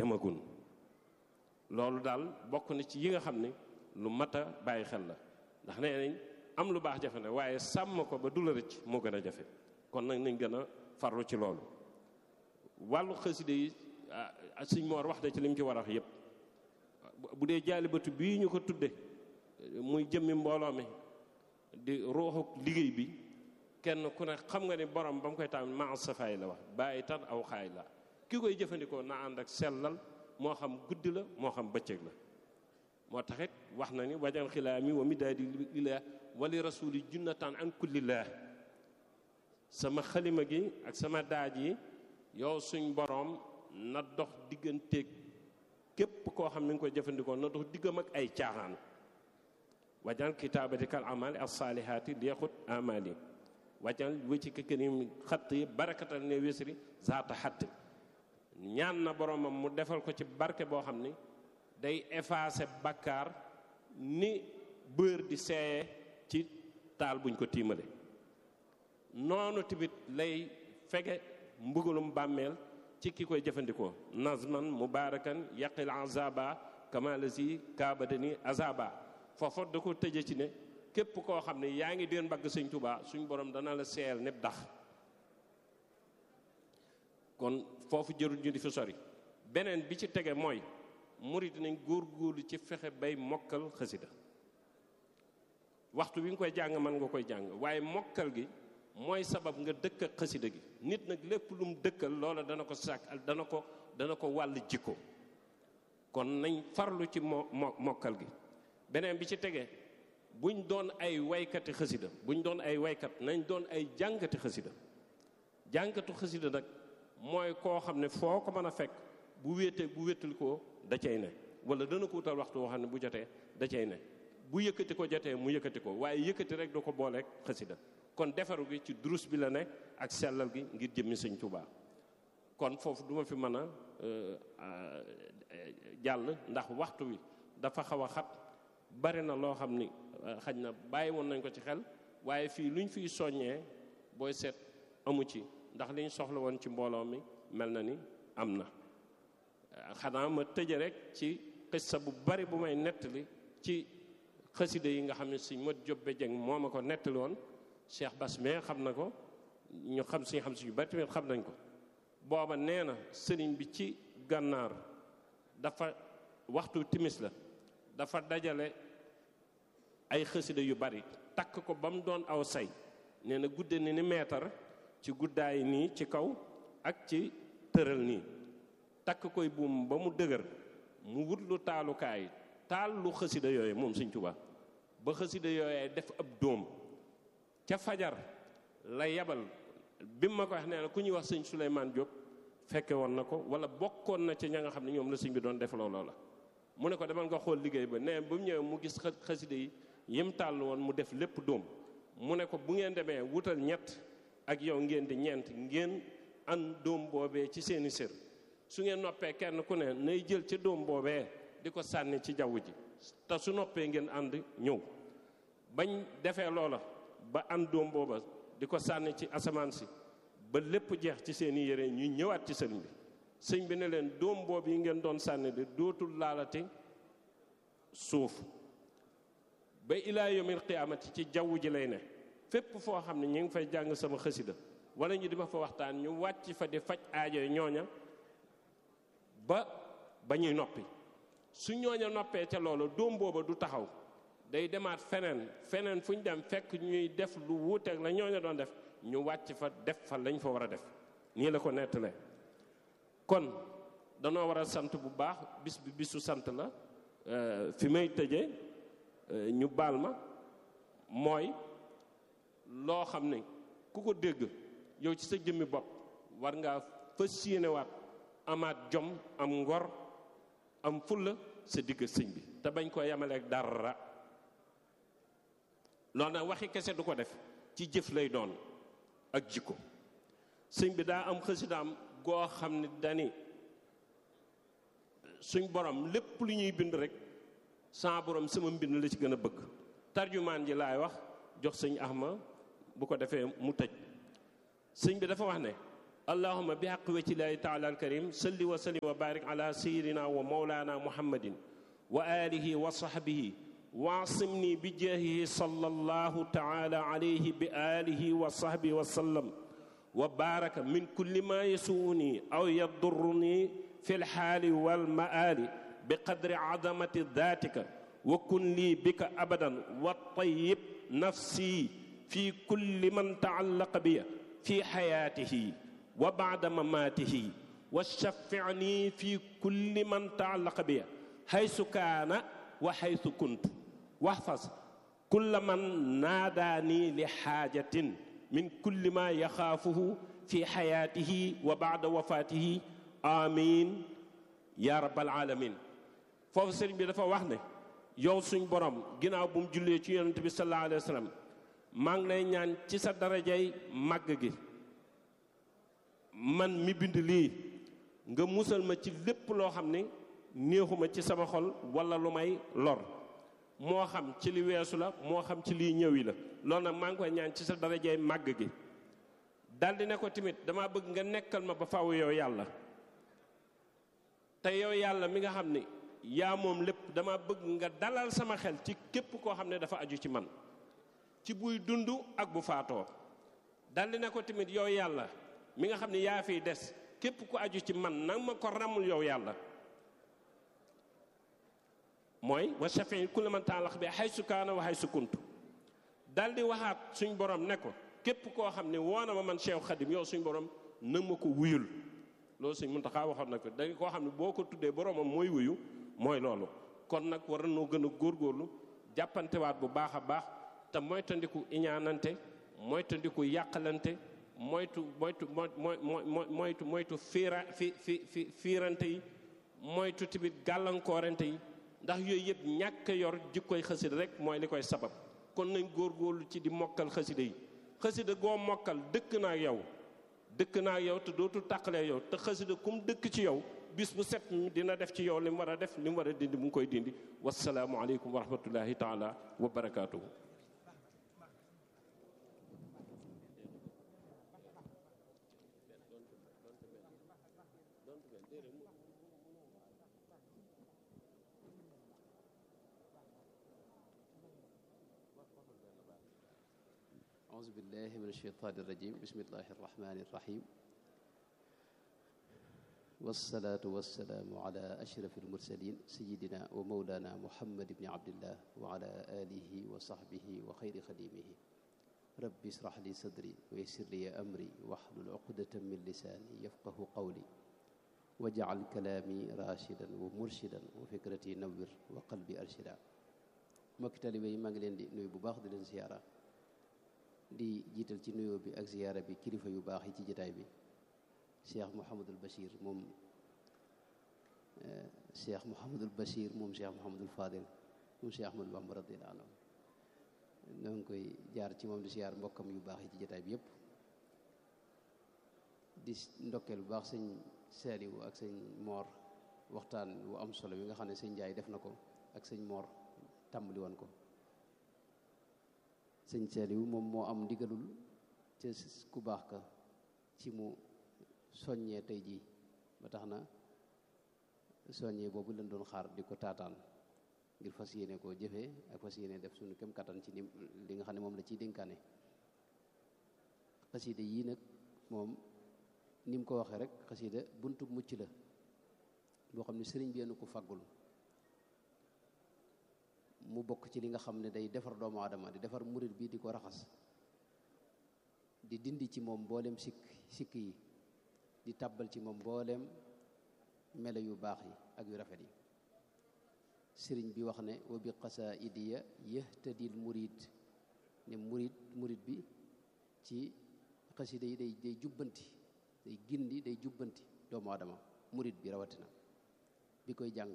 demagun loolu daal bokk na ci yi nga xam ne lu mat a bàyyi xel la ndax nee nañ am lu baax jafe na waaye sàmm ko ba du la rëcc moo gën a jafe kon nag nañ gën a farlu ci loolu wàllu xaside yi sëñ Moor wax na ci li mu ci war a wax yépp bu dee jaalibatu bii ñu ko tudde muy jëmmi mbooloo mi di ruuxu liggéey bi kenn ku ne xam nga ni borom ba mu koy taam maa safaay la wax bàyyi tan aw xaay la ki koy jëfandikoo na ànd ak sellal moo xam guddi la moo xam bëccëg la moo taxit wax na ni wajan xilaami wa midaadi lillah wali rasuli junnatan an kullillah sama xalima gi ak sama daaj yi yow suñ boroom na dox digganteeg képp koo xam ne nga koy jëfandikoo na dox diggam ak ay caaxaan wajan kitaabati kal amali as saalihaati liexut amali wajan wëcci ka kërim xatt yi barakatal ne wésri zaata xatt ñaan na boromam mu defal ko ci barke boo xam ni day effacer bakkaar ni bër di seeye ci taal buñ ko tiimale noonu tamit lay fege mbugalum bàmmeel ci ki koy jëfandikoo nazman mubarakan yaqil azaba kama lazi kaabadani azaba foofa da ko tëje ci ne képp koo xam ne yaa ngi deen mbagg sëñ Tuubaa suñ borom dana la seel népp dax kon foofu jërul ñu di fi sori beneen bi ci tege mooy murid nañ góor-góorlu ci fexe bay mokkal xasida waxtu wi nga koy jàng mën nga koy jàng waaye mokkal gi mooy sabab nga dëkk ak xasida gi nit nag lépp lu mu dëkkal loola dana ko sàkk dana ko dana ko wàll jikko kon nañ farlu ci mo mokkal gi beneen bi ci tege buñ doon ay waykati xasida buñ doon ay waykat nañ doon ay jàngati xasida jàngatu xasida nag mooy koo xam ne foo ko mën a fekk bu wéetee bu wéetal ko da cay ne wala dana ko wutal waxtu woo xam ne bu jotee da cay ne bu yëkkati ko jotee mu yëkkati ko waaye yëkkati rek du ko booleeg xasida kon defaru gi ci durus bi la ne ak sellal gi ngir jëmmi sëñ Tuubaa kon foofu duma fi mën a jàll ndax waxtu wi dafa xaw a xat bari na loo xam ni xaj na bàyyi woon nañ ko ci xel waaye fii luñ fiy soññee booy seet amu ci ndax liñ soxla woon ci mbooloo mi mel na ni am na xanaa ma tëje rek ci xissa bu bari bu may nettali ci xasida yi nga xam ne suñ mot jobbe jeng moo ma ko nettali woon Cheikh Bass mais xam na ko ñu xam suñu xam suñu bari tamit xam nañ ko booba nee na sëriñ bi ci gànnaar dafa waxtu timis la dafa dajale ay xasida yu bari takk ko ba mu doon aw say nee na gudde ni ni meetar ci guddaay nii ci kaw ak ci tëral nii takk koy buum ba mu dëgër mu wut lu taalukaay taal lu xasida yooyu moom Sëñ Tuubaa ba xasida yooyee def ab dóom ca fajar la yabal bi ma ko wax nee na ku ñuy wax sëñ Souleymane Diop fekke woon na ko wala bokkoon na ci ña nga xam ne ñoom la sëñ bi doon def looloo la mu ne ko demal nga xool liggéey ba nee ba mu ñëwee mu gis xasida yi yim tàll woon mu def lépp dóom mu ne ko bu ngeen demee wutal ñett ak yow ngeen di ñeent ngeen an dóom boobee ci seeni sër su ngeen noppee kenn ku ne nay jël ca dóom boobee di ko sànni ci jaww ji te su noppee ngeen ànd ñëw bañ defee loola ba an dóom booba di ko sànni ci asamaan si ba lépp jeex ci seeni yére ñu ñëwaat ci sëñ bi sëñ bi ne leen dóom boobu yi ngeen doon sànni di dootul laalati suuf ba ilaa yawmil qiyaamati ci jaww ji lay ne fépp foo xam ne ñu ngi fay jàng sama xasida wala ñu di ma fa waxtaan ñu wàcc fa di faj aajo ñooña ba ba ñuy noppi su ñooña noppee ca loolu dóom booba du taxaw day demaat feneen feneen fu ñu dem fekk ñuy def lu wuuteeg la ñooña doon def ñu wàcc fa def fa lañ fa war a def nii la ko nettalee kon danoo war a sant bu baax bis bi bisu sant la fi may tëjee ñu baal ma mooy loo xam ne ku ko dégg yow ci sa jëmmi bopp war ngaa fas yéenewaat amaat jom am ngor am fulla sa digg sëñ bi te bañ koo yemaleeg dara loolu nag waxi kese du ko def ci jëf lay doon ak jikko sëñ bi daa am xësidaam goo xam ne dani suñ borom lépp lu ñuy bind rek sa borom sama mbind la ci gën a bëgg tarjumaan ji laay wax jox sëñ Ahma bu ko defee mu tëj sëñ bi dafa wax ne allahuma bi xaq wajhillahi taala alkarim salli wa sallim wa barik ala sayidina wa maulana muhammadin wa alihi wa sahbihi waasimni bi jaahihi sallallahu taala alayhi bi alihi wa sahbihi wa sallam wa baraka min kulli ma yasuuni aw yadurruni fi lxaali walmaali bi qadri azamati datika wa kun lii bika abadan wa tayyib nafsi fi kulli man taallaqa biya fi xayaatihi wa bacda mamaatihi wa shafficni fi kulli man taallaqa biya haysu kaana wa haysu kuntu waxfas kulla man naadaani li xaajatin min kulli ma yaxaafuhu fi xayaatihi wa bacda wafaatihi amiin yaa rabbal aalamiin foofu sëriñ bi dafa wax ne yow suñ borom ginnaaw bu mu jullee ci yonent bi sallallahu alayhi wa sallam maa ngi lay ñaan ci sa darajay màgg gi man mi bind lii nga musal ma ci lépp loo xam ne néexuma ci sama xol wala lu may lor moo xam ci li weesu la moo xam ci lii ñëwi la loolu nag maa ngi koy ñaan ci sa darajay màgg gi daldi ne ko tamit dama bëgg nga nekkal ma ba faw yow yàlla te yow yàlla mi nga xam ne yaa moom lépp dama bëgg nga dalal sama xel ci képp koo xam ne dafa aju ci man ci buy dund ak bu faatoo daldi ne ko tamit yow yàlla mi nga xam ne yaa fiy des képp ku aju ci man nag ma ko ramul yow yàlla mooy wa shafii kulli man taalax bi haysu kaana wa haysu kuntu daldi waxaat suñ borom ne ko képp koo xam ne woona ma man Cheikh Khadim yow suñ borom na ma ko wuyul loolu suñ Muntaxa waxoon na ko da koo xam ne boo ko tuddee boromam mooy wuyu mooy loolu kon nag war noo gën a góorgóorlu jàppantewaat bu baax a baax te moytandiku iñaanante moytandiku yàqalante moytu moytu mooy mooy moytu moytu fiira fi fi fi fiirante yi moytu tamit gàllankoorante yi ndax yooyu yëpp ñàkk yor jikkoy xasida rek mooy li koy sabab kon nañ góorgóorlu ci di mokkal xasida yi xasida goo mokkal dëkk naa yow dëkk naa yow te dootul tàqalee yow te xasida kum dëkk ci yow bis bu set dina def ci yow li mu war a def li mu war a dindi mu ngi koy dindi wasalaamu aleykum wa rahmatullahi taala wa barakaatuhu أعوذ بالله من الشيطان الرجيم بسم الله الرحمن الرحيم والصلاة والسلام على أشرف المرسلين سيدنا ومولانا محمد بن عبد الله وعلى آله وصحبه وخير خديمه رب اشرح لي صدري ويسر لي أمري واحلل عقدة من لساني يفقه قولي واجعل كلامي راشدا ومرشدا وفكرتي نور وقلبي أرشدا مكتالي بي مانغلين دي نوي بو باخ دي لين زياره di jiital ci nuyoo bi ak ziyaara bi kilifa yu baax yi ci jataay bi cheikh Mouhamadul Bachir moom cheikh Mouhamadul Bachir moom cheikh Mouhamadul Fadil moom cheikh Ahmadou Bamba radiyallahu anhu ñoo ngi koy jaar ci moom di ziyaar mbokkam yu baax yi ci jataay bi yépp di ndokkeel bu baax sëñ Saliou ak sëñ Moor waxtaan wu am solo bi nga xam ne sëñ Njaay def na ko ak sëñ Moor tàmbali woon ko sëñ Saliou moom moo am ndigalul ca ku baax ka ci mu soññee tey jii ba tax na soññee boobu lañ doon xaar di ko taataan ngir fas yéene koo jëfee ak fas yéene def suñu kem kattan ci ni li nga xam ne moom la ciy dénkaane xasida yii nag moom ni mu ko waxee rek xasida buntu mucc la boo xam ne sëriñ bi yéen ko faggul mu bokk ci li nga xam ne day defar doomu aadama di defar murit bi di ko raxas di dindi ci moom mboolem sikk sikk yi di tàbbal ci moom mboolem melo yu baax yi ak yu rafet yi sëriñ bi wax ne wa bi qasaidiya yahtadil murid ne murid murid bi ci xasida yi day day jubbanti day gindi day jubbanti doomu aadama murid bi rawatina bi koy jàng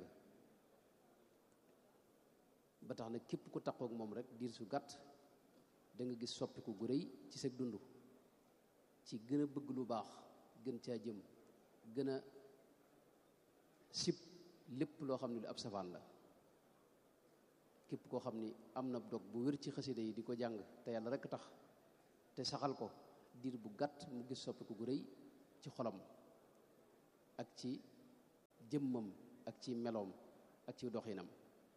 ba tax na képp ku takkook moom rek diir su gàtt da nga gis soppiku gu rëy ci sa dund ci gën a bëgg lu baax gën caa jëm gën a sib lépp loo xam ne lu ab safaan la képp koo xam ni am na dog bu wér ci xasida yi di ko jàng te yàlla rek tax te saxal ko diir bu gàtt mu gis soppiku gu rëy ci xolam ak ci jëmmam ak ci meloom ak ci doxinam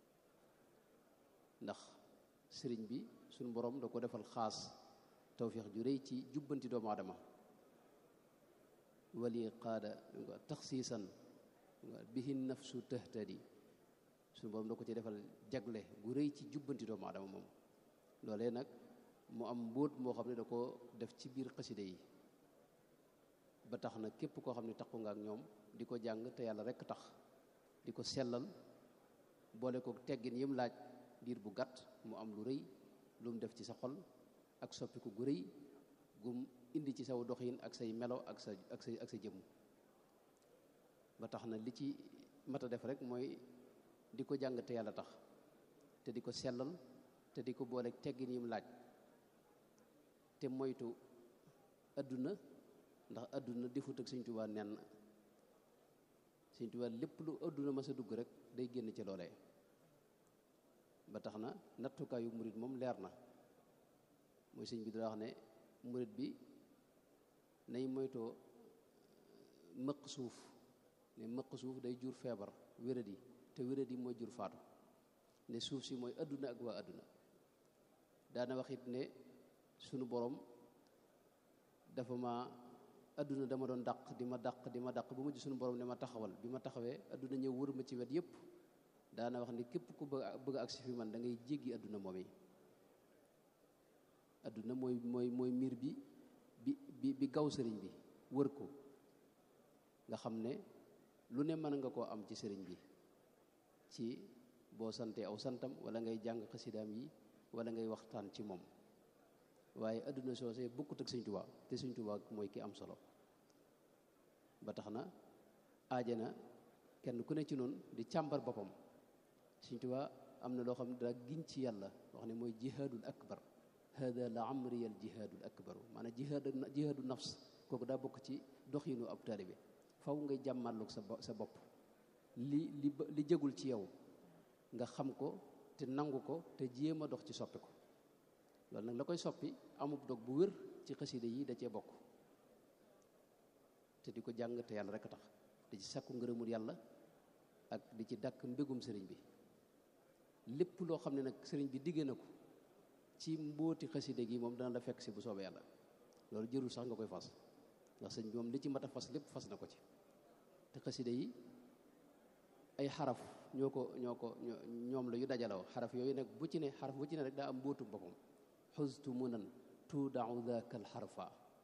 ndax sëriñ bi suñu borom da ko defal xaas tawfiix ju rëy ci jubbanti doomu aadama wali qaada taxsiisan bihi nafsu tahtadi suñu borom da ko ci defal jagle gu rëy ci jubbanti doomu aadama moom loolee nag mu am mbóot moo xam ne da ko def ci biir xaside yi ba tax na képp koo xam ne taxu nga ak ñoom di ko jàng te yàlla rekk tax di ko sellal boole ko teggin yim laaj diir bu gàtt mu am lu rëy lu mu def ci sa xol ak soppiku gu rëy gum indi ci saw doxin ak say melo ak sa ak sa ak sa jëmm ba tax na li ci mat a def rek mooy di ko jàng te yàlla tax te di ko sellal te di ko boole teggin yim laaj te moytu adduna ndax adduna defut ak Sëñ Tuubaa nen Sëñ Tuubaa lépp lu adduna ma sa dugg rek day génn ci loolee ba tax na nattukaayu murit moom leer na mooy sëñ bi dara wax ne murit bi nay moytoo mëq suuf ne mëq suuf day jur feebar wéradi te wéradi mooy jur faatu ne suuf si mooy adduna ak waa adduna daana wax it ne sunu borom dafa ma adduna dama doon dàq di ma dàq di ma dàq ba mujj sunu borom ne ma taxawal bi ma taxawee adduna ñëw wër ma ci wet yépp daana wax ne képp ku bëgg bëgg a agsi fi man da ngay jéggi adduna moom yi adduna mooy mooy mooy miir bi bi bi bi gaw sëriñ bi wër ko nga xam ne lu ne mën nga koo am ci sëriñ bi ci boo santee aw santam wala ngay jàng xasidaam yi wala ngay waxtaan ci moom waaye adduna soosee bokkut ak sëñ Tuubaa te sëñ Tuubaa mooy ki am solo ba tax na aajana kenn ku ne ci noonu di càmbar boppam sëñ Tuubaa am na loo xam ne daa giñ ci yàlla wax ne mooy jihaadul akbar hada la amri al jihaadul akbaru maanaam jihaad jihaadu nafs kooku daa bokk ci doxinu ab taalibe faw ngay jàmmarloog sa sa bopp li li li jëgul ci yow nga xam ko te nangu ko te jéem a dox ci soppi ko loolu nag la koy soppi amub dog bu wér ci xasida yi da cee bokk te di ko jàng te yàlla rek a tax di ci sakku ngërëmul yàlla ak di ci dàkk mbégum sëriñ bi lépp loo xam ne nag sëriñ bi diggee na ko ci mbóoti xasida gi moom dana la fekk si bu soobee yàlla loolu jërul sax nga koy fas ndax sëñ bi moom li ci mat a fas lépp fas na ko ci te xasida yi ay xaraf ñoo ko ñoo ko ñoom la yu dajaloo xaraf yooyu nag bu ci ne xaraf bu ci ne rek daa am mbóotu boppam xustu munan tuudau daka alxarfa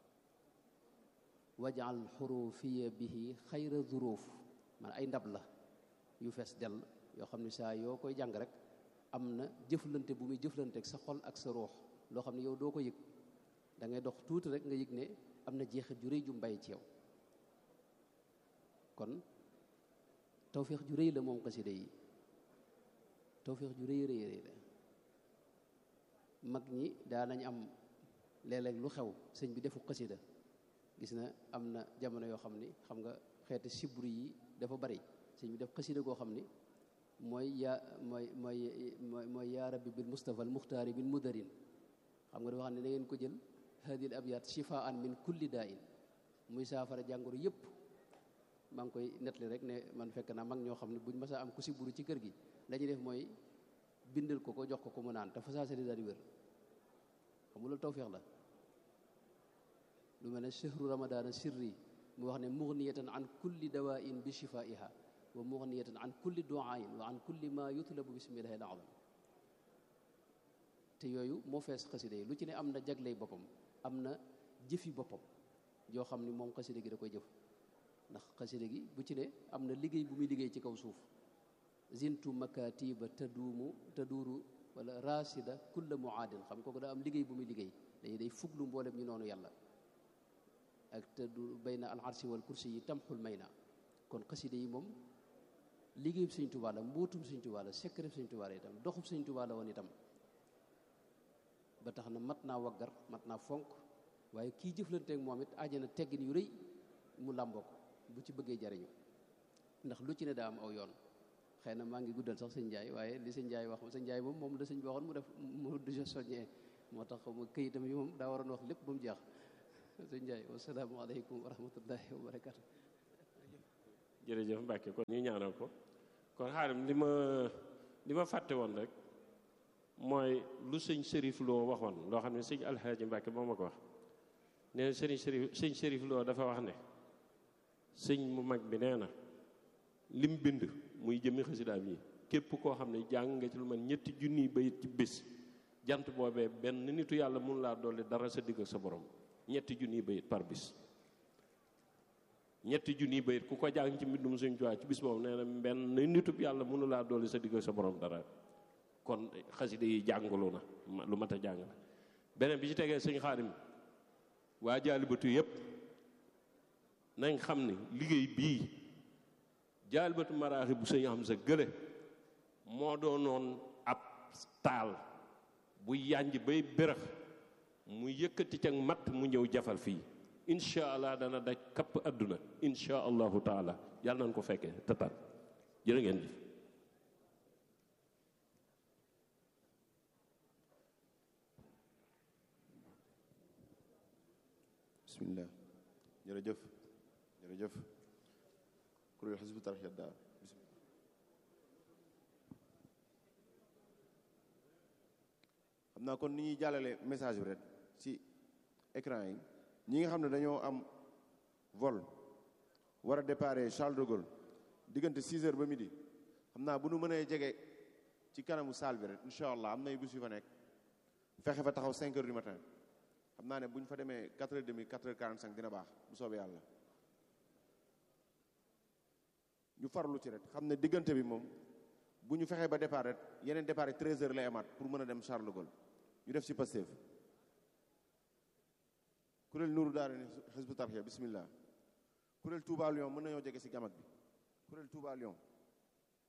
wajal xurufiya bihi xayra zuruuf man ay ndab la yu fees dell yoo xam ne saa yoo koy jàng rek am na jëflante bu muy jëflante ak sa xol ak sa ruux loo xam ne yow doo ko yëg da ngay dox tuuti rek nga yëg ne am na jeexit ju rëy ju mbay ci yow kon tawféex ju rëy la moom xasida yi tawféex ju rëy rëy rëy la mag ñi daa nañ am léeg-léeg lu xew sëñ bi defu xasida gis na am na jamono yoo xam ni xam nga xeeti sibru yi dafa bari sëñ bi def xasida goo xam ni mooy yaa mooy mooy mooy mooy yaa rabbi bil mustafa al muxtaari bil mudarin xam nga dafa xam ne da ngeen ko jël hadil abyat shifaan min kulli daa in muy saafara jàngoro yépp maa ngi koy nettali rek ne man fekk naa mag ñoo xam ne buñ mësa am ku siburu ci kër gi la ñuy def mooy bindal ko ko jox ko ko mu naan te fa saa daal di wér xam nga loolu tawféex la lu mel ne chehru ramadana sirri mu wax ne mughniyatan an kulli dawain bi shifaiha wa mughniyatan an kulli duain wa an kulli ma yutlabu bismillahi al-azam te yooyu moo fees xasida yi lu ci ne am na jagley boppam am na jëfi boppam yoo xam ni moom xasida gi da koy jëf ndax xasida gi bu ci ne am na liggéey bu muy liggéey ci kaw suuf zintu makatiba taduumu taduuru wala rasida kulla muaadin xam kooku daa am liggéey bu muy liggéey dañu day fuglu mboolem ñu noonu yàlla ak tadu bayna al arsi wal kursi yi tamxul may na kon xasida yi moom liggéeyub sëñ Tuubaa la mbóotum sëñ Tuubaa la secret sëñ Tuubaa la itam doxub sëñ Tuubaa la woon itam ba tax na mat naa waggar mat naa fonk waaye kii jëflanteeg moom it àjjana teggin yu rëy mu làmboo ko bu ci bëggee jariñu ndax lu ci ne daa am aw yoon xëy na maa ngi guddal sax sëñ Njaay waaye li sëñ Njaay wax sëñ Njaay moom moom la sëñ bi waxoon mu def mu du soññee moo tax mu këyitam yi moom daa waroon wax lépp ba mu jeex sëñ Ndiaye wasalaamu aleykum wa rahmatullahi wa barakatu jërëjëf Mbacke kon ñu ñaanal ko kon xaarim li ma li ma fàtte woon rek mooy lu sëñ Sërif Lo waxoon loo xam ne sëñ Alxaaji Mbacke moo ma ko wax nee na sëriñ Sërif sëñ Sërif Lo dafa wax ne sëñ mu mag bi nee na lim bind muy jëmmi xasidaam yi képp koo xam ne jàng nga ci lu man ñetti junniy bayit ci bés jant boobee benn nitu yàlla mun laa dolli dara sa digg ak sa borom ñetti junniy bayit par bis ñetti junniy bayit ku ko jàng ci mbindum suñ tuwaa ci bis boobu nee na benn nitub yàlla mënu laa dolli sa digg ak sa borom dara kon xasida yi jàngalu na lu mat a jàng la beneen bi ci tegee sëñ xaarim waa jaalibatu yépp nañ xam ne liggéey bii jaalibatu maraaxi bu sëñ am sa gële moo doonoon ab taal bu yànj bay bërëx mu yëkkati ca matt mu ñëw jafal fii incha allah dana daj kapp adduna incha allahu taala yàlla nañ ko fekkee tataan jërë ngeen jëf bismillah jërëjëf jërëjëf kuréel xisbu tarxiya daa xam naa kon ni ñuy jàllale message bi rek ci écran yi ñi nga xam ne dañoo am vol war a déparé Charles de Gaulle diggante 6 heures ba midi xam naa bu nu mënee jege ci kanamu salle bi rek incha allah am na ay bus yu fa nekk fexe fa taxaw 5 heures du matin xam naa ne bu ñu fa demee 4 heures demi 4 heures 45 dina baax bu soobee yàlla ñu farlu ci rek xam ne diggante bi moom bu ñu fexee ba départ rek yeneen départ yi 13 heures lay amaat pour mën a dem Charles de Gaulle ñu def ci Pastef kuréel Nuuru Daara ni Hizbut Tarqiyyah bismillah kuréel Touba Lyon mën nañoo jege ci gamak bi kuréel Touba Lyon